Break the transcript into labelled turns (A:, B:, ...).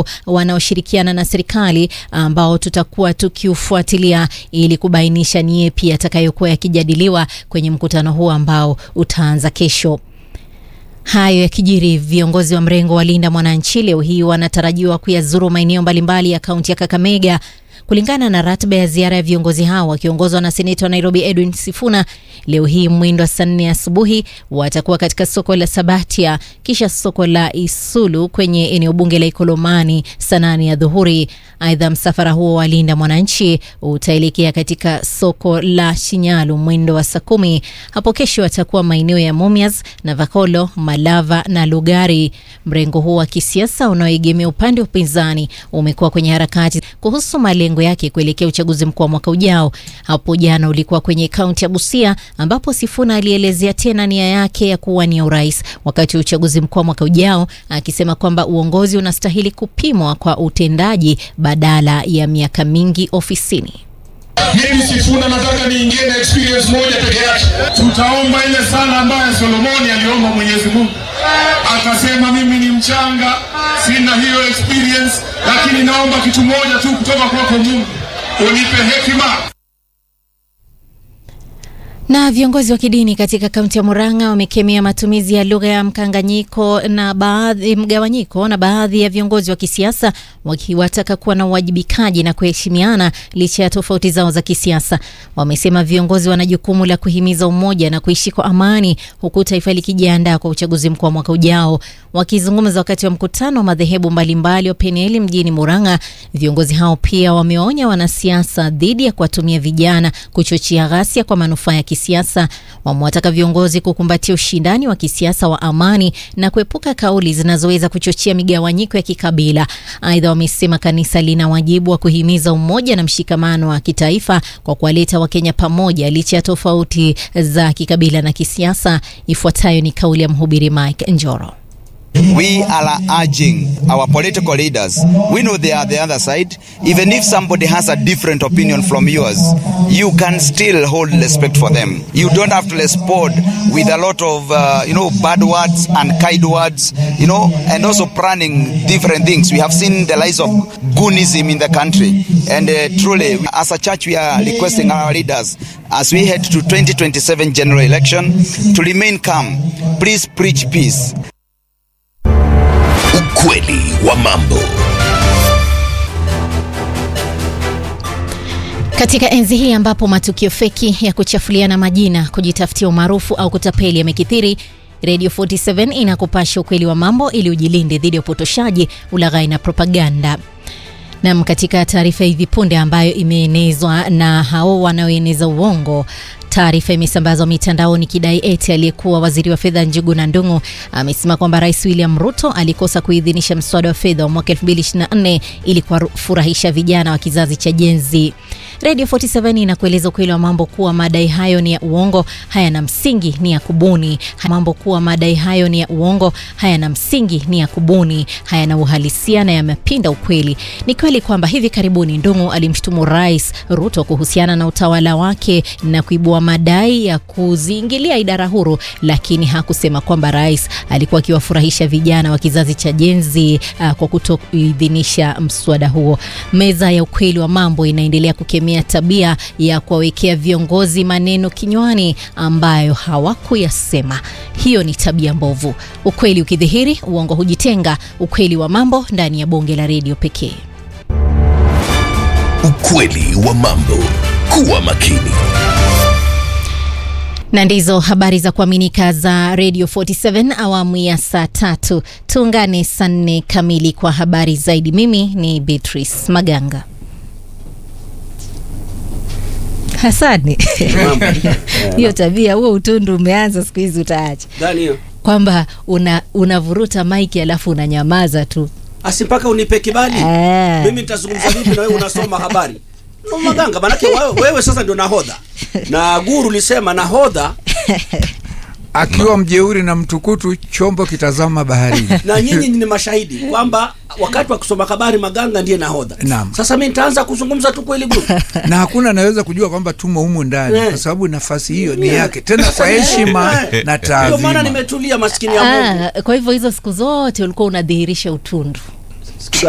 A: wadau wanaoshirikiana na serikali ambao tutakuwa tukiufuatilia ili kubainisha ni yepi yatakayokuwa yakijadiliwa kwenye mkutano huu ambao utaanza kesho. Hayo yakijiri, viongozi wa mrengo wa Linda Mwananchi leo hii wanatarajiwa kuyazuru maeneo mbalimbali ya kaunti ya Kakamega. Kulingana na ratiba ya ziara ya viongozi hao wakiongozwa na seneta wa Nairobi Edwin Sifuna, leo hii mwindo wa saa nne asubuhi watakuwa katika soko la Sabatia, kisha soko la Isulu kwenye eneo bunge la Ikolomani saa nane ya dhuhuri. Aidha, msafara huo wa Linda Mwananchi utaelekea katika soko la Shinyalu mwindo wa saa kumi. Hapo kesho watakuwa maeneo ya Mumias, Navakolo, Malava na Lugari. Mrengo huo wa kisiasa unaoegemea upande wa upinzani umekuwa kwenye harakati kuhusu malengo yake kuelekea uchaguzi mkuu wa mwaka ujao. Hapo jana ulikuwa kwenye kaunti ya Busia ambapo Sifuna alielezea tena nia yake ya kuwania urais wakati wa uchaguzi mkuu wa mwaka ujao, akisema kwamba uongozi unastahili kupimwa kwa utendaji badala ya miaka mingi ofisini.
B: Mimi Sifuna nataka niingie na experience moja peke yake. Tutaomba ile sala ambayo Solomoni aliomba Mwenyezi Mungu, akasema mimi ni mchanga, sina hiyo experience, lakini naomba kitu moja tu kutoka kwako Mungu, unipe hekima.
A: Na viongozi wa kidini katika kaunti ya Murang'a wamekemea matumizi ya lugha ya mkanganyiko na baadhi mgawanyiko na baadhi ya viongozi wa kisiasa wakiwataka kuwa na uwajibikaji na kuheshimiana licha ya tofauti zao za kisiasa. Wamesema viongozi wana jukumu la kuhimiza umoja na kuishi kwa amani huku taifa likijiandaa kwa uchaguzi mkuu wa mwaka ujao. Wakizungumza wakati wa mkutano wa madhehebu mbalimbali wa Penieli mjini Murang'a, viongozi hao pia wameonya wanasiasa dhidi ya kuwatumia vijana kuchochea ghasia kwa manufaa ya kisiasa. Wamewataka viongozi kukumbatia ushindani wa kisiasa wa amani na kuepuka kauli zinazoweza kuchochea migawanyiko ya kikabila. Aidha, wamesema kanisa lina wajibu wa kuhimiza umoja na mshikamano wa kitaifa kwa kuwaleta Wakenya pamoja licha ya tofauti za kikabila na kisiasa. Ifuatayo ni kauli ya mhubiri Mike Njoro.
C: We are urging our political leaders. We know they are the other side. Even if somebody has a different opinion from yours, you can still hold respect for them. You don't have to respond with a lot of, uh, you know, bad words and kind words, you know, and also planning different things. We have seen the rise of goonism in the country. And uh, truly, as a church, we are requesting our leaders as we head to 2027 general election to remain calm. Please preach peace.
D: Ukweli wa mambo.
A: Katika enzi hii ambapo matukio feki ya kuchafuliana majina, kujitafutia umaarufu au kutapeli yamekithiri, Radio 47 inakupasha ukweli wa mambo ili ujilinde dhidi ya upotoshaji, ulaghai na propaganda. Nam, katika taarifa hivi punde ambayo imeenezwa na hao wanaoeneza uongo Taarifa imesambazwa mitandaoni kidai eti aliyekuwa waziri wa fedha Njuguna Ndung'u amesema kwamba Rais William Ruto alikosa kuidhinisha mswada wa fedha wa mwaka 2024 ili kuwafurahisha vijana wa kizazi cha Gen Z. Radio 47 inakueleza ukweli wa mambo kuwa madai hayo ni ya uongo, hayana msingi, ni ya kubuni. Mambo kuwa madai hayo ni ya uongo, hayana msingi, ni ya kubuni, hayana uhalisia na yamepinda ukweli. Ni kweli kwamba hivi karibuni Ndung'u alimshutumu Rais Ruto kuhusiana na utawala wake na kuibua madai ya kuziingilia idara huru, lakini hakusema kwamba rais alikuwa akiwafurahisha vijana wa kizazi cha Gen Z uh, kwa kutoidhinisha mswada huo. Meza ya ukweli wa mambo inaendelea kukemea tabia ya kuwawekea viongozi maneno kinywani ambayo hawakuyasema. Hiyo ni tabia mbovu. Ukweli ukidhihiri, uongo hujitenga. Ukweli wa mambo ndani ya bonge la redio pekee.
D: Ukweli wa mambo. Kuwa makini.
A: na ndizo habari za kuaminika za Radio 47 awamu ya saa tatu. Tuungane saa nne kamili kwa habari zaidi. Mimi ni Beatrice Maganga. Hasani, hiyo tabia, huo utundu umeanza siku hizi, utaacha
E: Gani hiyo?
A: kwamba una unavuruta maiki alafu unanyamaza tu.
E: Asi mpaka unipe kibali.
A: Ah.
E: Mimi nitazungumza vipi na wewe unasoma habari? No, Maganga, manake wewe, wewe sasa ndio nahodha. Na guru lisema nahodha
F: akiwa mjeuri na mtukutu, chombo kitazama baharini.
E: na nyinyi ni mashahidi kwamba wakati wa kusoma habari Maganga ndiye nahodha.
F: Naam.
E: Sasa mimi nitaanza kuzungumza tu kweli guru.
F: na hakuna anaweza kujua kwamba tumo humu ndani
E: Eh.
F: kwa sababu nafasi hiyo ni yake, tena kwa heshima
E: Eh.
F: na
E: Ndio maana
F: taadhima.
E: nimetulia maskini ya Mungu.
A: Ah, kwa hivyo hizo siku zote ulikuwa unadhihirisha utundu.